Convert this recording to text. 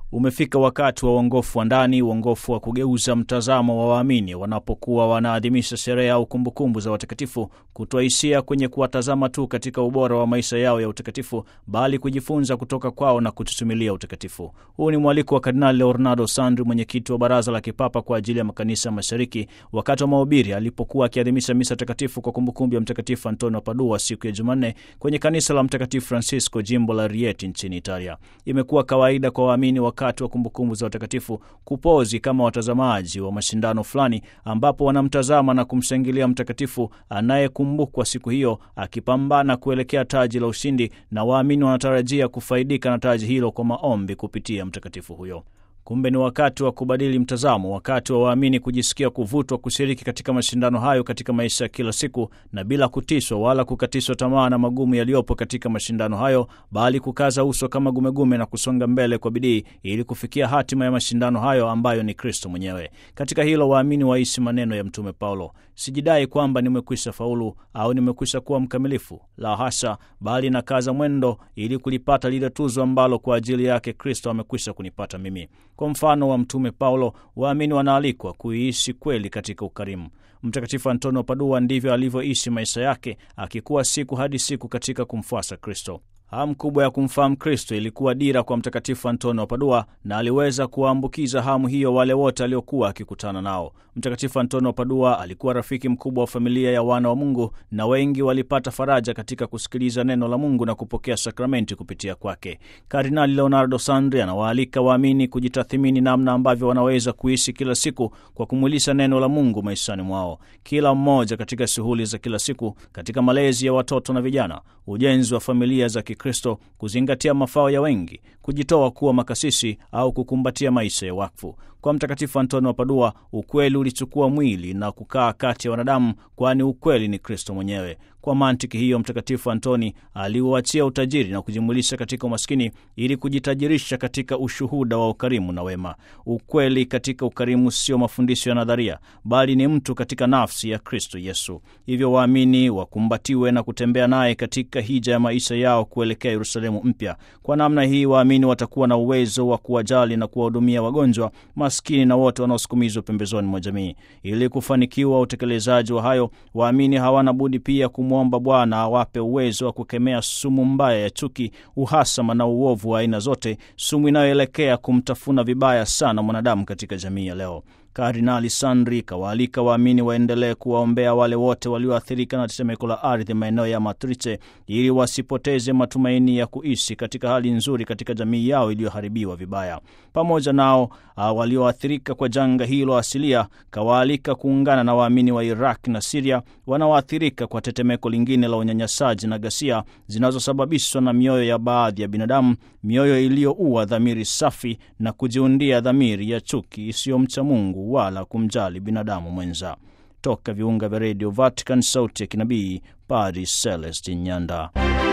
Umefika wakati wa uongofu wa ndani, uongofu wa kugeuza mtazamo wa waamini wanapokuwa wanaadhimisha sherehe au kumbukumbu za watakatifu, kutoa hisia kwenye kuwatazama tu katika ubora wa maisha yao ya utakatifu, bali kujifunza kutoka kwao na kututumilia utakatifu. Huu ni mwaliko wa Kardinali Leonardo Sandri, mwenyekiti wa Baraza la Kipapa kwa ajili ya Makanisa Mashariki, wakati wa mahubiri alipokuwa akiadhimisha misa takatifu kwa kumbukumbu ya Mtakatifu Antonio Padua siku ya Jumanne kwenye kanisa la Mtakatifu Francisco, jimbo la Rieti nchini Italia. Imekuwa kawaida kwa waamini wakati wa kumbukumbu za watakatifu kupozi kama watazamaji wa mashindano fulani, ambapo wanamtazama na kumshangilia mtakatifu anayekumbukwa siku hiyo akipambana kuelekea taji la ushindi, na waamini wanatarajia kufaidika na taji hilo kwa maombi kupitia mtakatifu huyo. Kumbe ni wakati wa kubadili mtazamo, wakati wa waamini kujisikia kuvutwa kushiriki katika mashindano hayo katika maisha ya kila siku, na bila kutishwa wala kukatishwa tamaa na magumu yaliyopo katika mashindano hayo, bali kukaza uso kama gumegume na kusonga mbele kwa bidii ili kufikia hatima ya mashindano hayo ambayo ni Kristo mwenyewe. Katika hilo waamini waishi maneno ya Mtume Paulo: sijidai kwamba nimekwisha faulu au nimekwisha kuwa mkamilifu, la hasha, bali nakaza mwendo ili kulipata lile tuzo ambalo kwa ajili yake Kristo amekwisha kunipata mimi. Kwa mfano wa Mtume Paulo, waamini wanaalikwa kuiishi kweli katika ukarimu. Mtakatifu Antonio Padua ndivyo alivyoishi maisha yake, akikuwa siku hadi siku katika kumfuasa Kristo. Hamu kubwa ya kumfahamu Kristo ilikuwa dira kwa Mtakatifu Antonio wa Padua, na aliweza kuwaambukiza hamu hiyo wale wote aliokuwa akikutana nao. Mtakatifu Antonio wa Padua alikuwa rafiki mkubwa wa familia ya wana wa Mungu, na wengi walipata faraja katika kusikiliza neno la Mungu na kupokea sakramenti kupitia kwake. Kardinali Leonardo Sandri anawaalika waamini kujitathimini namna ambavyo wanaweza kuishi kila siku kwa kumwilisha neno la Mungu maishani mwao, kila mmoja katika shughuli za kila siku, katika malezi ya watoto na vijana, ujenzi wa familia za Kristo, kuzingatia mafao ya wengi, kujitoa kuwa makasisi au kukumbatia maisha ya wakfu. Kwa Mtakatifu Antonio wa Padua, ukweli ulichukua mwili na kukaa kati ya wanadamu, kwani ukweli ni Kristo mwenyewe. Kwa mantiki hiyo, Mtakatifu Antoni aliuachia utajiri na kujimwilisha katika umaskini ili kujitajirisha katika ushuhuda wa ukarimu na wema. Ukweli katika ukarimu sio mafundisho ya nadharia, bali ni mtu katika nafsi ya Kristo Yesu. Hivyo waamini wakumbatiwe na kutembea naye katika hija ya maisha yao kuelekea Yerusalemu mpya. Kwa namna hii, waamini watakuwa na uwezo wa kuwajali na kuwahudumia wagonjwa, maskini na wote wanaosukumizwa pembezoni mwa jamii. Ili kufanikiwa utekelezaji wa hayo, waamini hawana budi pia kumwomba Bwana awape uwezo wa kukemea sumu mbaya ya chuki, uhasama na uovu wa aina zote, sumu inayoelekea kumtafuna vibaya sana mwanadamu katika jamii ya leo. Kardinali Sandri kawaalika waamini waendelee kuwaombea wale wote walioathirika na tetemeko la ardhi maeneo ya Matrice ili wasipoteze matumaini ya kuishi katika hali nzuri katika jamii yao iliyoharibiwa vibaya. Pamoja nao walioathirika kwa janga hilo asilia, kawaalika kuungana na waamini wa Iraq na Siria wanaoathirika kwa tetemeko lingine la unyanyasaji na ghasia zinazosababishwa na mioyo ya baadhi ya binadamu, mioyo iliyoua dhamiri safi na kujiundia dhamiri ya chuki isiyomcha Mungu wala kumjali binadamu mwenza. Toka viunga vya redio Vatican, sauti ya kinabii, Padri Celestin Nyanda.